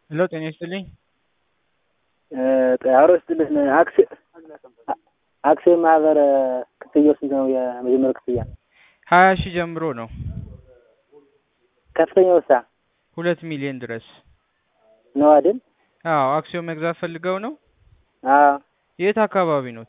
ሄሎ ጤና ይስጥልኝ። አሮ ስጥልን አክሲዮን ማህበር ክፍያው ስንት ነው? የመጀመሪያው ክፍያ ሀያ ሺህ ጀምሮ ነው ከፍተኛው ሳ ሁለት ሚሊዮን ድረስ ነው አይደል? አዎ አክሲዮን መግዛት ፈልገው ነው? አዎ የት አካባቢ ኖት?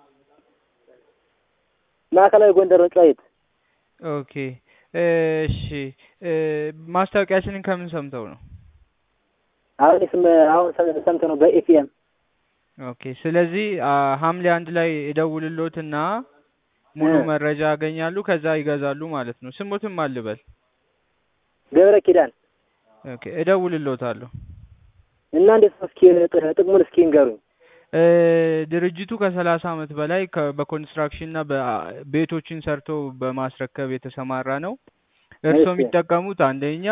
ማዕከላዊ ጎንደር ነው ጨዋሂት። ኦኬ እሺ ማስታወቂያችንን ከምን ሰምተው ነው? አሁን ስም አሁን ሰምተ ነው በኤፍኤም ኦኬ ስለዚህ ሐምሌ አንድ ላይ እደውልሎትና ሙሉ መረጃ ያገኛሉ። ከዛ ይገዛሉ ማለት ነው። ስሙትም አልበል ገብረ ኪዳን ኦኬ እደውልሎታለሁ። እና እንዴት ነው እስኪ ጥቅሙን እስኪ ንገሩኝ። ድርጅቱ ከሰላሳ ዓመት በላይ በኮንስትራክሽን እና ቤቶችን ሰርቶ በማስረከብ የተሰማራ ነው። እርስዎ የሚጠቀሙት አንደኛ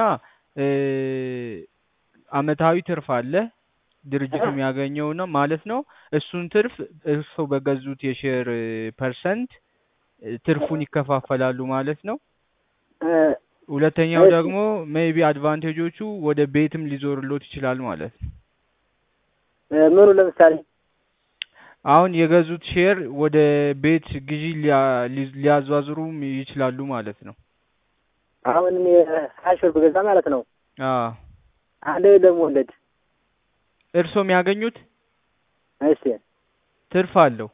አመታዊ ትርፍ አለ ድርጅቱ የሚያገኘው ነው ማለት ነው። እሱን ትርፍ እርስዎ በገዙት የሼር ፐርሰንት ትርፉን ይከፋፈላሉ ማለት ነው። ሁለተኛው ደግሞ ሜይቢ አድቫንቴጆቹ ወደ ቤትም ሊዞርሎት ይችላል ማለት ነው። ምኑ ለምሳሌ አሁን የገዙት ሼር ወደ ቤት ግዢ ሊያዟዝሩም ይችላሉ ማለት ነው። አሁን እኔ ሀያ ሺህ ብር ብገዛ ማለት ነው አዎ አንድ ደግሞ ወለድ እርስዎ የሚያገኙት እሺ ትርፍ አለው።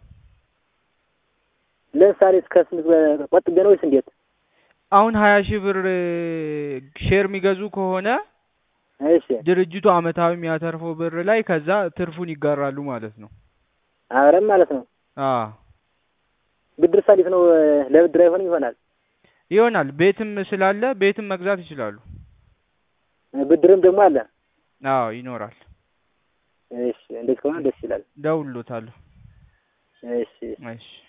ለምሳሌ እስከ ስንት ቆጥቤ ነው ወይስ እንዴት? አሁን ሀያ ሺህ ብር ሼር የሚገዙ ከሆነ እሺ ድርጅቱ አመታዊ የሚያተርፈው ብር ላይ ከዛ ትርፉን ይጋራሉ ማለት ነው። አብረን ማለት ነው። አዎ ብድር ሳሊት ነው ለብድር አይሆንም ይሆናል ይሆናል። ቤትም ስላለ ቤትም መግዛት ይችላሉ። ብድርም ደግሞ አለ። አዎ ይኖራል። እሺ እንደዚህ ከሆነ ደስ ይላል። ደውሎታለሁ። እሺ እሺ